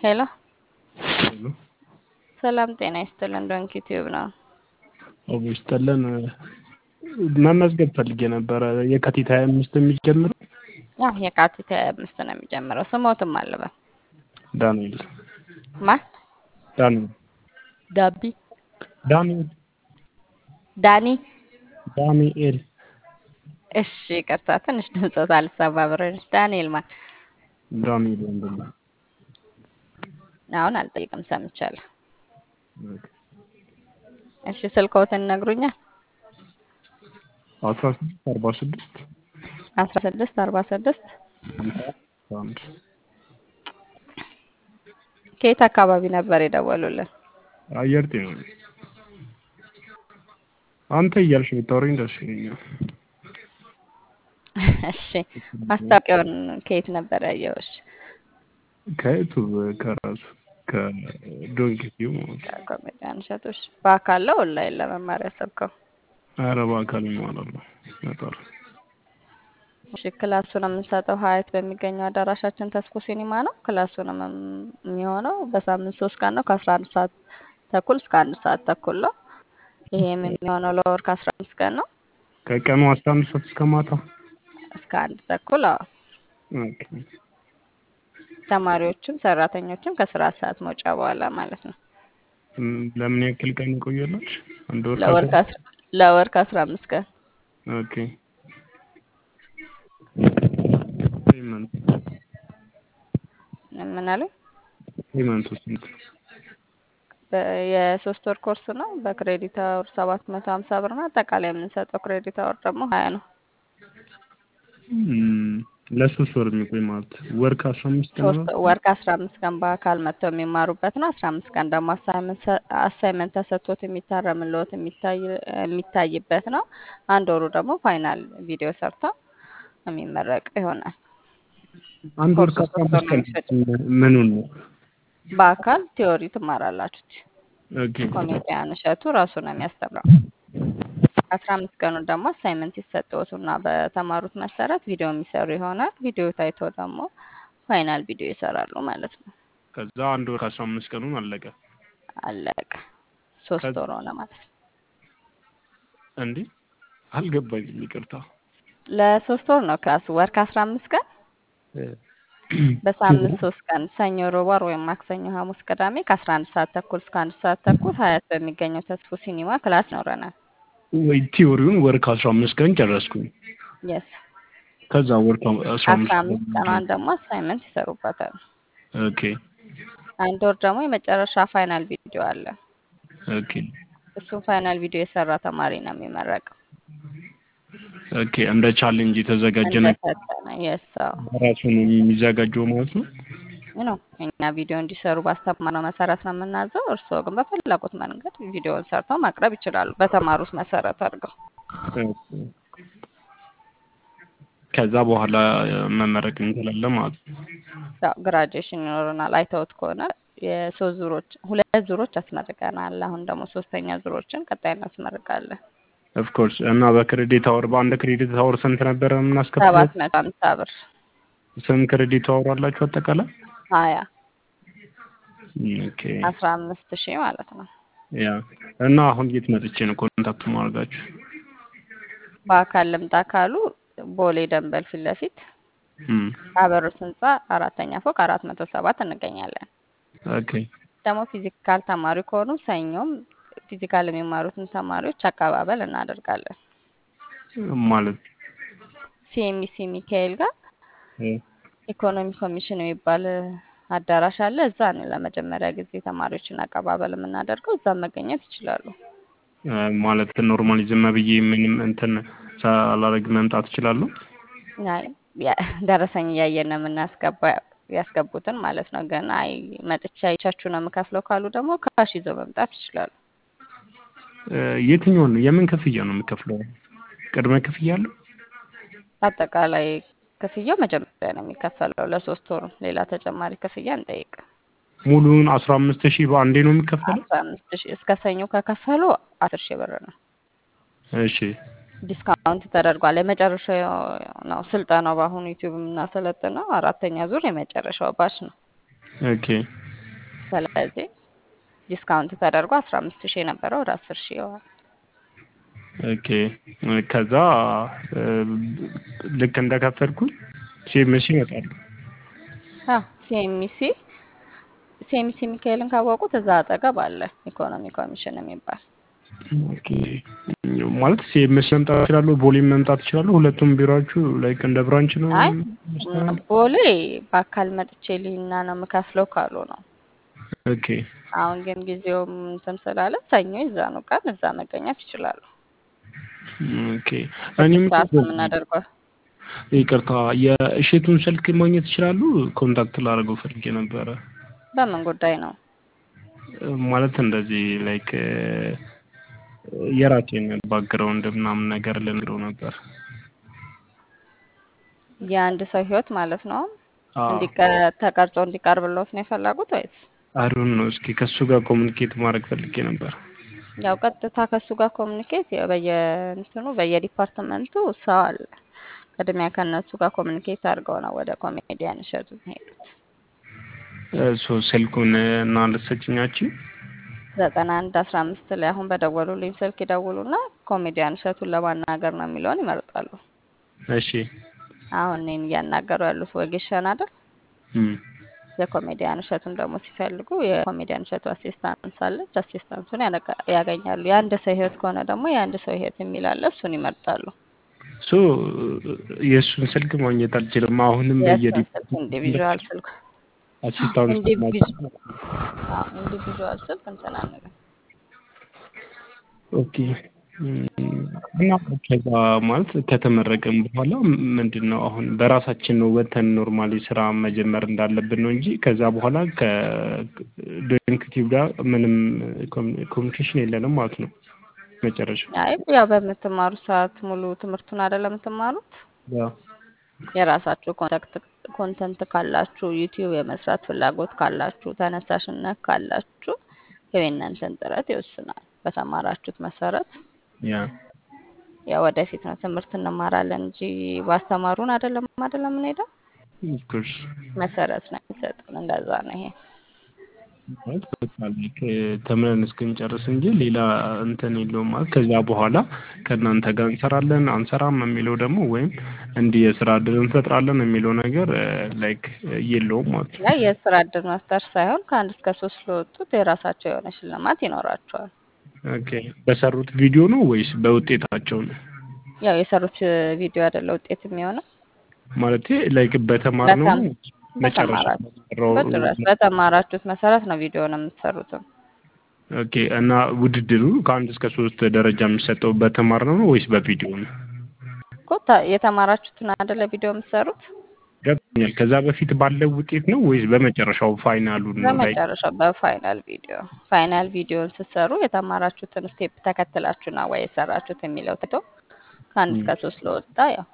ሄሎ ሄሎ ሰላም ጤና ይስጥልን። ዶንኪ ቲዩብ ነው። አቦ ይስጥልን። መመዝገብ ፈልጌ ነበረ። የካቲት ሀያ አምስት የሚጀምረው ያው የካቲት ሀያ አምስት ነው የሚጀምረው። ስሞትም አለበ ዳንኤል ማን ዳንኤል ዳቢ ዳንኤል ዳኒ። ዳንኤል እሺ ይቅርታ፣ ትንሽ ድምፆት አልሰማ ብረሽ። ዳንኤል ማን? ዳንኤል ወንድም አሁን አልጠይቅም፣ ሰምቻለሁ። እሺ ስልክዎትን ይነግሩኛል? አስራ ስድስት አርባ ስድስት አስራ ስድስት አርባ ስድስት አንድ ከየት አካባቢ ነበር የደወሉልን? አየር ጤና ነው። አንተ እያልሽ ብታወሪኝ ደስ ይለኛል። እሺ ማስታወቂያውን ከየት ነበር ያየሁሽ? ከዩቱብ ከራሱ ከዶንኪቲው ማለት ነው። ከኮሜዲያን እሸቶች በአካል ነው ኦንላይን ለመማር ያሰብከው? ኧረ በአካል ማለት ነው ነበር እሺ ክላሱን የምንሰጠው ሀያት በሚገኘው አዳራሻችን ተስፎ ሲኒማ ነው። ክላሱንም የሚሆነው በሳምንት ሶስት ቀን ነው ከአስራ አንድ ሰዓት ተኩል እስከ አንድ ሰዓት ተኩል ነው። ይሄም የሚሆነው ለወር ከአስራ አምስት ቀን ነው ከቀኑ አስራ አንድ ሰዓት እስከ ማታ እስከ አንድ ተኩል። አዎ ኦኬ። ተማሪዎችም ሰራተኞችም ከስራ ሰዓት መውጫ በኋላ ማለት ነው። እም፣ ለምን ያክል ቀን ይቆያላች? አንድ ወር ለወር ከአስራ- ከአስራ ለወር ከአስራ አምስት ቀን ኦኬ። ፔመንት ምን አለ ፔመንቱ ስንት? በ- የሶስት ወር ኮርስ ነው። በክሬዲት አወር ሰባት መቶ ሀምሳ ብር ነው። አጠቃላይ የምንሰጠው ክሬዲት አወር ደግሞ ሀያ ነው። እም፣ ለሶስት ወር የሚቆይ ማለት ወር ከአስራ አምስት ቀን ሶስት ነው። ወር ከአስራ አምስት ቀን በአካል መጥተው የሚማሩበት ነው። አስራ አምስት ቀን ደግሞ አሳይመንት ተሰጥቶት የሚታረምልዎት የሚታይ የሚታይበት ነው። አንድ ወሩ ደግሞ ፋይናል ቪዲዮ ሰርተው የሚመረቅ ይሆናል። አንድ ወር ኮርሱ ከአስራ ሶስት ወር አምስት ነው ቀን የሚፈጅ። ምኑን ነው? በአካል ቲዮሪ ትማራላችሁ። ኦኬ ኮሜዲያን እሸቱ ራሱ ነው የሚያስተምረው። አስራ አምስት ቀኑ ደግሞ አሳይመንት ይሰጠዎትና በተማሩት መሰረት ቪዲዮ የሚሰሩ ይሆናል። ቪዲዮ ታይቶ ደግሞ ፋይናል ቪዲዮ ይሰራሉ ማለት ነው። ከዛ አንድ ወር ከአስራ አምስት ቀኑን አለቀ። አለቀ። ሶስት ከዛ- ወር ሆነ ማለት ነው። እንዴ አልገባኝም፣ ይቅርታ። ለሶስት ወር ነው ክላሱ። ወር ከአስራ አምስት ቀን በሳምንት ሶስት ቀን ሰኞ፣ ሮብ፣ ዓርብ ወይም ማክሰኞ፣ ሐሙስ፣ ቅዳሜ ከአስራ አንድ ሰዓት ተኩል እስከ አንድ ሰዓት ተኩል ሀያት በሚገኘው ተስፎ ሲኒማ ክላስ ይኖረናል። ወይ ቲዮሪውን ወር ከአስራ አምስት ቀን ጨረስኩኝ። የስ ከዛ ወር ከአስራ አስራ አምስት አምስት ቀኗን ደግሞ አሳይመንት ይሰሩበታል። ኦኬ አንድ ወር ደግሞ የመጨረሻ ፋይናል ቪዲዮ አለ። ኦኬ እሱም ፋይናል ቪዲዮ የሰራ ተማሪ ነው የሚመረቀው። ኦኬ እንደ ቻሌንጅ የተዘጋጀ ነገር እንደፈተነ የስ ራሱ ነው የሚዘጋጀው ማለት ነው። ነው እኛ ቪዲዮ እንዲሰሩ ባስተማርነው መሰረት ነው የምናዘው። እርስዎ ግን በፈለጉት መንገድ ቪዲዮውን ሰርተው ማቅረብ ይችላሉ፣ በተማሩት መሰረት አድርገው። ኦኬ። ከዛ በኋላ መመረቅ እንችላለን ማለት ነው። ያው ግራጁዌሽን ይኖረናል። አይተውት ከሆነ የሶስት ዙሮች ሁለት ዙሮች አስመርቀናል። አሁን ደግሞ ሶስተኛ ዙሮችን ቀጣይ እናስመርቃለን። ኦፍኮርስ እና በክሬዲት አወር በአንድ ክሬዲት አወር ስንት ነበረ የምናስከፍለው? ሰባት መቶ ሀምሳ ብር ስንት ክሬዲት አወር አላችሁ አጠቃላይ? ሀያ ኦኬ አስራ አምስት ሺህ ማለት ነው። ያ እና አሁን የት መጥቼ ነው ኮንታክት ማድረጋችሁ? በአካል ልምጣ ካሉ ቦሌ ደንበል ፊት ለፊት እም፣ አበሮት ህንፃ አራተኛ ፎቅ አራት መቶ ሰባት እንገኛለን። ኦኬ ደግሞ ፊዚካል ተማሪ ከሆኑ ሰኞም ፊዚካል የሚማሩትን ተማሪዎች አቀባበል እናደርጋለን። ማለት ሲኤምሲ ሚካኤል ጋር እ፣ ኢኮኖሚ ኮሚሽን የሚባል አዳራሽ አለ። እዛ ነው ለመጀመሪያ ጊዜ ተማሪዎችን አቀባበል የምናደርገው። እዛ መገኘት ይችላሉ። እ፣ ማለት ኖርማሊ ዝም ብዬ ምንም እንትን ሳላደርግ መምጣት እችላለሁ? አይ ያ- ደረሰኝ እያየን ነው የምናስገባ ያስገቡትን ማለት ነው። ግን አይ መጥቻ አይቻችሁ ነው የምከፍለው ካሉ ደግሞ ካሽ ይዘው መምጣት ይችላሉ። እ፣ የትኛውን ነው የምን ክፍያ ነው የምከፍለው? ቅድመ ክፍያ አለው? አጠቃላይ ክፍያው መጀመሪያ ነው የሚከፈለው ለሶስት ወሩ። ሌላ ተጨማሪ ክፍያ እንጠይቅ። ሙሉውን አስራ አምስት ሺህ በአንዴ ነው የሚከፈለው? አስራ አምስት ሺህ እስከ ሰኞ ከከፈሉ አስር ሺህ ብር ነው። እሺ ዲስካውንት ተደርጓል። የመጨረሻው ነው ስልጠናው። በአሁኑ ዩቲዩብ የምናሰለጥነው አራተኛ ዙር የመጨረሻው ባች ነው። ኦኬ ስለዚህ ዲስካውንት ተደርጎ አስራ አምስት ሺህ የነበረው ወደ አስር ሺህ ይሆናል። ኦኬ ከዛ እ፣ ልክ እንደከፈልኩኝ ሲኤምሲ ይመጣሉ። ሲኤምሲ ሲኤምሲ ሚካኤልን ካወቁት እዛ አጠገብ አለ ኢኮኖሚ ኮሚሽን የሚባል ኦኬ ማለት ሲኤምሲ መምጣት ይችላሉ፣ ቦሌም መምጣት ይችላሉ። ሁለቱም ቢሮዎቹ ላይክ እንደ ብራንች ነው አይ የሚስተናገድ? ቦሌ በአካል መጥቼ ልሂና ነው የምከፍለው ካሉ ነው። ኦኬ አሁን ግን ጊዜውም እንትን ስላለ ሰኞ ይዛኑ ቀን እዛ መገኘት ይችላሉ። ኦኬ እኔም ስድስት ሰዓት ነው የምናደርገው። ይቅርታ የእሼቱን ስልክ ማግኘት ይችላሉ? ኮንታክት ላደርገው ፈልጌ ነበረ። በምን ጉዳይ ነው? ማለት እንደዚህ ላይክ የራሴን ባክግራውንድ ምናምን ነገር ልነግረው ነበር። የአንድ ሰው ህይወት ማለት ነው አዎ እንዲቀ- ተቀርጾ እንዲቀርብሎት ነው የፈለጉት ወይስ? አሩን ነው። እስኪ ከሱ ጋር ኮሚኒኬት ማድረግ ፈልጌ ነበር። ያው ቀጥታ ከእሱ ጋር ኮሚኒኬት በየእንትኑ በየዲፓርትመንቱ ሰው አለ። ቅድሚያ ከእነሱ ጋር ኮሚኒኬት አድርገው ነው ወደ ኮሜዲያን እሸቱ ሄዱት። ሶ ስልኩን እና ልትሰጭኛችን? ዘጠና አንድ አስራ አምስት ላይ አሁን በደወሉልኝ ስልክ ይደውሉና ኮሜዲያን እሸቱን ለማናገር ነው የሚለውን ይመርጣሉ። እሺ አሁን እኔን እያናገሩ ያሉት ወጌሻን አይደል? እም፣ የኮሜዲያን እሸቱን ደግሞ ሲፈልጉ የኮሜዲያን እሸቱ አሲስታንስ አለች። አሲስታንሱን ያነጋ- ያገኛሉ። የአንድ ሰው ህይወት ከሆነ ደግሞ የአንድ ሰው ህይወት የሚል አለ። እሱን ይመርጣሉ። ሶ የእሱን ስልክ ማግኘት አልችልም። አሁንም የእሱን ስልክ በየዲፓርትመንቱ ኢንዲቪዥዋል ስልክ አሲስታንስ ኢንዲቪዥ- አዎ፣ ኢንዲቪዥዋል ስልክ እንትን አንልም። ኦኬ እም፣ እና ከዛ ማለት ከተመረቀም በኋላ ምንድን ነው አሁን በራሳችን ነው ወተን ኖርማሊ ስራ መጀመር እንዳለብን ነው እንጂ ከዛ በኋላ ከዶንክቲቭ ጋር ምንም ኮሚኒኬሽን የለንም ማለት ነው። መጨረሻ አይ ያው በምትማሩ ሰዓት ሙሉ ትምህርቱን አይደለም የምትማሩት። ያው የራሳችሁ ኮንታክት ኮንተንት ካላችሁ ዩቲዩብ የመስራት ፍላጎት ካላችሁ ተነሳሽነት ካላችሁ ያው የእናንተን ጥረት ይወስናል። በተማራችሁት መሰረት ያ ያው ወደፊት ነው ትምህርት እንማራለን እንጂ ባስተማሩን አይደለም አይደለም የምንሄደው ኦፍኮርስ መሰረት ነው የሚሰጡን። እንደዛ ነው ይሄ። ማለት በቃ ላይክ ተምረን እስክንጨርስ እንጂ ሌላ እንትን የለውም። ማለት ከዛ በኋላ ከእናንተ ጋር እንሰራለን አንሰራም የሚለው ደግሞ ወይም እንዲህ የስራ እድል እንፈጥራለን የሚለው ነገር ላይክ የለውም ማለት ነው። ያ የስራ እድል መፍጠር ሳይሆን ከአንድ እስከ ሶስት ለወጡት የራሳቸው የሆነ ሽልማት ይኖራቸዋል። ኦኬ በሰሩት ቪዲዮ ነው ወይስ በውጤታቸው ነው? ያው የሰሩት ቪዲዮ አይደለ ውጤት የሚሆነው ማለት ላይክ በተማርነው በተም መጨረሻ በተማራችሁ በሰራው በጭራሽ በተማራችሁት መሰረት ነው ቪዲዮን የምትሰሩትም። ኦኬ እና ውድድሩ ከአንድ እስከ ሶስት ደረጃ የሚሰጠው በተማርነው ነው ወይስ በቪዲዮ ነው? እኮ ታ- የተማራችሁትን አይደለ ቪዲዮ የምትሰሩት ገብቶኛል። ከዛ በፊት ባለው ውጤት ነው ወይስ በመጨረሻው ፋይናሉን ነው? ላይክ በመጨረሻው በፋይናል ቪዲዮ ፋይናል ቪዲዮን ስትሰሩ የተማራችሁትን ስቴፕ ተከትላችሁ ነው ወይ የሰራችሁት የሚለው ትቶ ከአንድ እስከ ሶስት ለወጣ ያው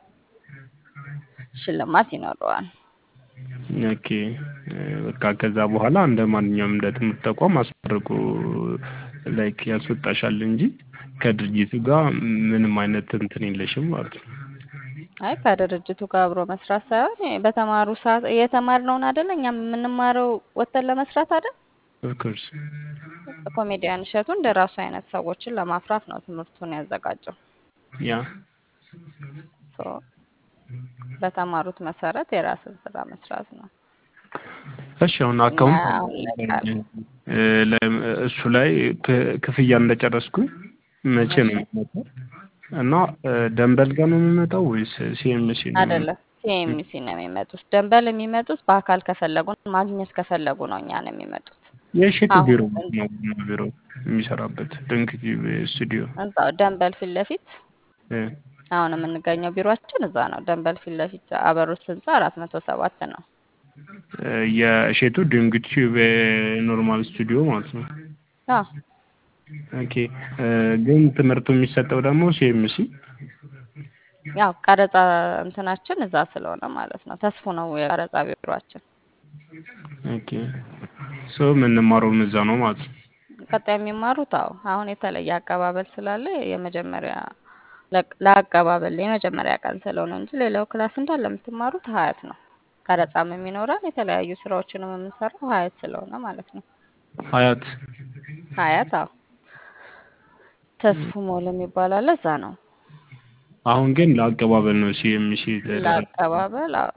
ሽልማት ይኖረዋል። ኦኬ በቃ ከዛ በኋላ እንደ ማንኛውም እንደ ትምህርት ተቋም አስመርቆ ላይክ ያስወጣሻል እንጂ ከድርጅቱ ጋር ምንም አይነት እንትን የለሽም ማለት ነው። አይ ከድርጅቱ ጋር አብሮ መስራት ሳይሆን በተማሩ ሰዓት የተማርነውን አይደለ እኛም የምንማረው ወጥተን ለመስራት አይደል። ኦፍኮርስ ኮሜዲያን እሸቱ እንደ ራሱ አይነት ሰዎችን ለማፍራት ነው ትምህርቱን ያዘጋጀው። ያ ሶ በተማሩት መሰረት የራስን ስራ መስራት ነው። እሺ አሁን እና አካውንት አሁን ላይ ካል እ፣ ለ- እሱ ላይ ክ- ክፍያ እንደጨረስኩኝ መቼ ነው የሚመጣው? እና እ፣ ደንበል ጋር ነው የሚመጣው ወይስ ሲኤምሲ ነው የሚመጣው? አይደለም ሲኤምሲ ነው የሚመጡት። ደንበል የሚመጡት በአካል ከፈለጉ ማግኘት ከፈለጉ ነው እኛ ነው የሚመጡት። የእሸቱ አሁን ቢሮ ነው ዋና ቢሮ የሚሰራበት ድንክ ቲቪ ስቱዲዮ እዛው ደንበል ፊት ለፊት እ፣ አሁን የምንገኘው ቢሮአችን እዛ ነው። ደንበል ፊት ለፊት አበሮች ህንፃ አራት መቶ ሰባት ነው። እ፣ የእሸቱ ድንክ ቲቪ ኖርማል ስቱዲዮ ማለት ነው። አዎ ኦኬ እ፣ ግን ትምህርቱ የሚሰጠው ደግሞ ሲኤምሲ ያው ቀረጻ እንትናችን እዛ ስለሆነ ማለት ነው። ተስፎ ነው የቀረጻ ቢሮአችን። ኦኬ ሶ የምንማረውም እዛ ነው ማለት ነው። ቀጣይ የሚማሩት አዎ አሁን የተለየ አቀባበል ስላለ የመጀመሪያ ለቅ- ለአቀባበል የመጀመሪያ ቀን ስለሆነ እንጂ ሌላው ክላስ እንዳለ የምትማሩት ሀያት ነው። ቀረጻም የሚኖረን የተለያዩ ስራዎችንም የምንሰራው ሀያት ስለሆነ ማለት ነው። ሀያት ሀያት አዎ ተስፉ ሞል የሚባል አለ እዛ ነው አሁን ግን ለአቀባበል ነው ሲኤምሲ የተደረገ ለአቀባበል አዎ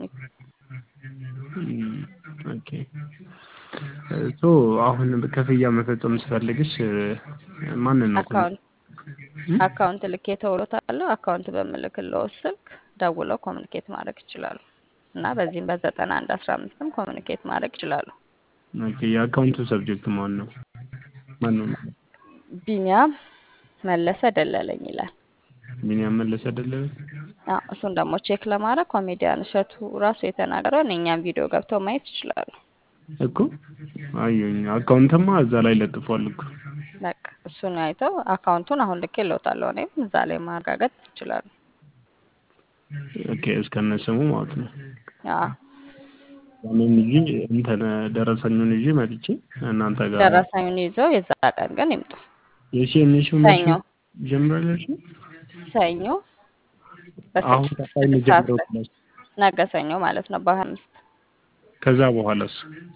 እም፣ ኦኬ ሶ አሁን ክፍያ መፈጸም ስፈልግሽ ማንን ነው አካውንት እም? አካውንት ልኬ ተውሎታለሁ አካውንት በምልክለው ስልክ ደውለው ኮሚኒኬት ማድረግ ይችላሉ እና በዚህም በዘጠና አንድ አስራ አምስትም ኮሚኒኬት ማድረግ ይችላሉ ኦኬ የአካውንቱ ሰብጀክት ማን ነው ማን ነው ቢኒያም መለሰ ደለለኝ ይላል ቢኒያም መለሰ አይደለም አዎ እሱን ደግሞ ቼክ ለማድረግ ኮሜዲያን እሸቱ ራሱ የተናገረውን የእኛም ቪዲዮ ገብተው ማየት ይችላሉ እኮ አየሁኝ አካውንትማ እዛ ላይ ለጥፏል እኮ በቃ እሱን አይተው አካውንቱን አሁን ልኬ ለውጣለሁ እኔም እዛ ላይ ማረጋገጥ ይችላሉ ኦኬ እስከነ ስሙ ማለት ነው አዎ ያንን ይዤ እንትን ደረሰኙን ይዤ መጥቼ እናንተ ጋር ደረሰኙን ይዘው የዛ ቀን ግን ይምጡ የሲኤምሲው ሰኞ ጀምራለች ሰኞ አሁን በስድስት ቀጣይ ስድስት ሰዓት የሚጀምረው ላይ ክላስ ነገ ሰኞ ማለት ነው በሀያ አምስት ከዛ በኋላስ